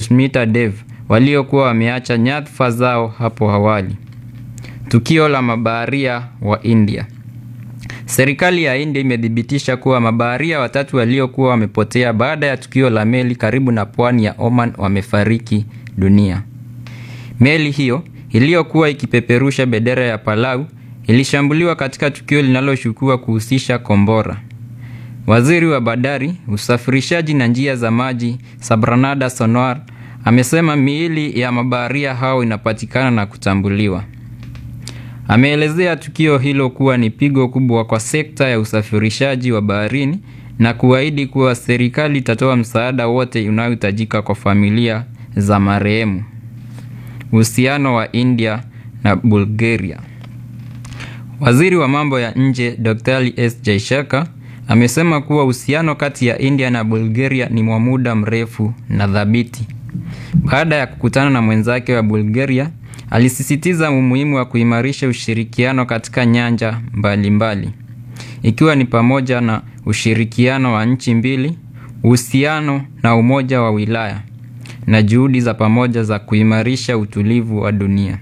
Susmita Dev waliokuwa wameacha nyadhifa zao hapo awali. Tukio la mabaharia wa India. Serikali ya India imethibitisha kuwa mabaharia watatu waliokuwa wamepotea baada ya tukio la meli karibu na pwani ya Oman wamefariki dunia. Meli hiyo iliyokuwa ikipeperusha bendera ya Palau ilishambuliwa katika tukio linaloshukiwa kuhusisha kombora. Waziri wa bandari, usafirishaji na njia za maji, Sabranada Sonowar, amesema miili ya mabaharia hao inapatikana na kutambuliwa. Ameelezea tukio hilo kuwa ni pigo kubwa kwa sekta ya usafirishaji wa baharini na kuahidi kuwa serikali itatoa msaada wote unaohitajika kwa familia za marehemu. Uhusiano wa India na Bulgaria. Waziri wa mambo ya nje Dr. S. Jaishaka amesema kuwa uhusiano kati ya India na Bulgaria ni wa muda mrefu na thabiti. Baada ya kukutana na mwenzake wa Bulgaria, alisisitiza umuhimu wa kuimarisha ushirikiano katika nyanja mbalimbali mbali. Ikiwa ni pamoja na ushirikiano wa nchi mbili, uhusiano na umoja wa wilaya na juhudi za pamoja za kuimarisha utulivu wa dunia.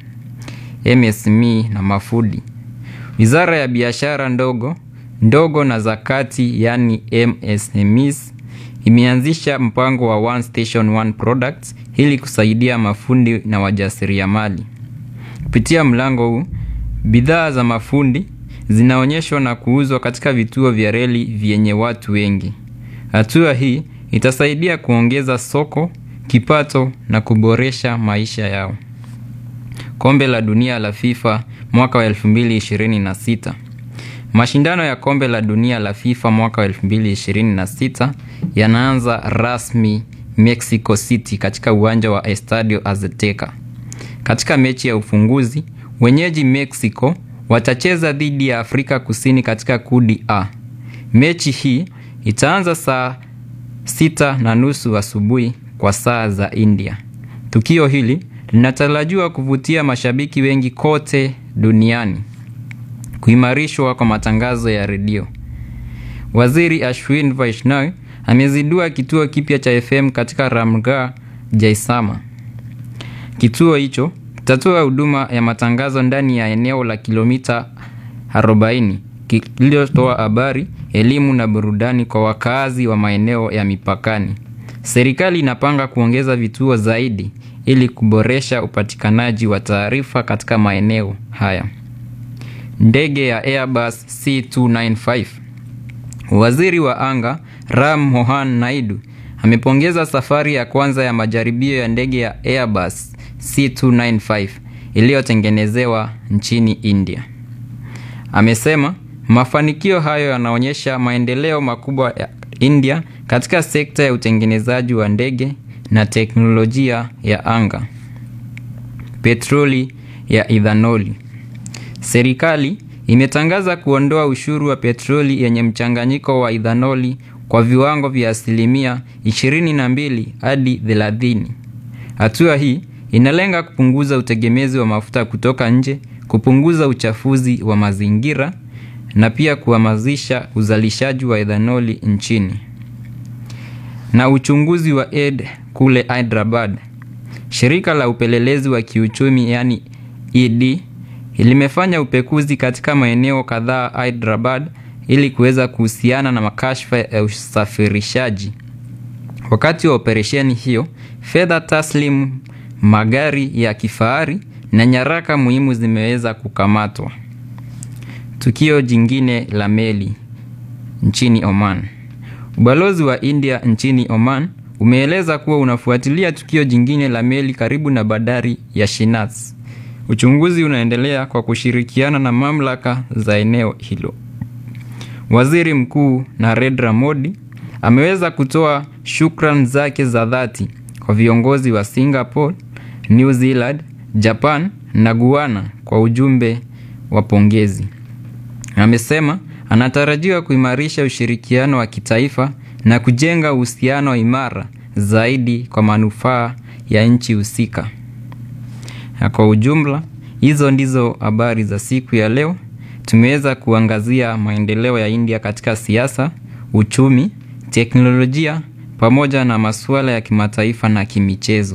MSME na mafudi. Wizara ya biashara ndogo ndogo na za kati yani MSMEs imeanzisha mpango wa One Station One Products ili kusaidia mafundi na wajasiriamali. Kupitia mlango huu, bidhaa za mafundi zinaonyeshwa na kuuzwa katika vituo vya reli vyenye watu wengi. Hatua hii itasaidia kuongeza soko, kipato na kuboresha maisha yao. Kombe la dunia la FIFA mwaka wa 2026. Mashindano ya kombe la dunia la FIFA mwaka wa 2026 yanaanza rasmi Mexico City katika uwanja wa Estadio Azteca. Katika mechi ya ufunguzi, wenyeji Mexico watacheza dhidi ya Afrika Kusini katika kundi A. Mechi hii itaanza saa sita na nusu asubuhi kwa saa za India. Tukio hili linatarajiwa kuvutia mashabiki wengi kote duniani. Kuimarishwa kwa matangazo ya redio. Waziri Ashwin Vaishnaw amezindua kituo kipya cha FM katika Ramgarh, Jaisama. Kituo hicho kitatoa huduma ya matangazo ndani ya eneo la kilomita 40 kilichotoa habari, elimu na burudani kwa wakazi wa maeneo ya mipakani. Serikali inapanga kuongeza vituo zaidi ili kuboresha upatikanaji wa taarifa katika maeneo haya. Ndege ya Airbus C295. Waziri wa anga Ram Mohan Naidu amepongeza safari ya kwanza ya majaribio ya ndege ya Airbus C295 iliyotengenezewa nchini India. Amesema mafanikio hayo yanaonyesha maendeleo makubwa ya India katika sekta ya utengenezaji wa ndege na teknolojia ya anga. Petroli ya ethanoli. Serikali imetangaza kuondoa ushuru wa petroli yenye mchanganyiko wa ethanoli kwa viwango vya asilimia 22 hadi 30. Hatua hii inalenga kupunguza utegemezi wa mafuta kutoka nje, kupunguza uchafuzi wa mazingira na pia kuhamasisha uzalishaji wa ethanoli nchini. Na uchunguzi wa ED kule Hyderabad. Shirika la upelelezi wa kiuchumi yani ED limefanya upekuzi katika maeneo kadhaa Hyderabad ili kuweza kuhusiana na makashfa ya usafirishaji. Wakati wa operesheni hiyo, fedha taslimu, magari ya kifahari na nyaraka muhimu zimeweza kukamatwa. Tukio jingine la meli nchini Oman. Ubalozi wa India nchini Oman umeeleza kuwa unafuatilia tukio jingine la meli karibu na bandari ya Shinaz. Uchunguzi unaendelea kwa kushirikiana na mamlaka za eneo hilo. Waziri Mkuu Narendra Modi ameweza kutoa shukrani zake za dhati kwa viongozi wa Singapore, New Zealand, Japan na Guyana kwa ujumbe wa pongezi. Amesema anatarajiwa kuimarisha ushirikiano wa kitaifa na kujenga uhusiano imara zaidi kwa manufaa ya nchi husika. Na kwa ujumla, hizo ndizo habari za siku ya leo. Tumeweza kuangazia maendeleo ya India katika siasa, uchumi, teknolojia pamoja na masuala ya kimataifa na kimichezo.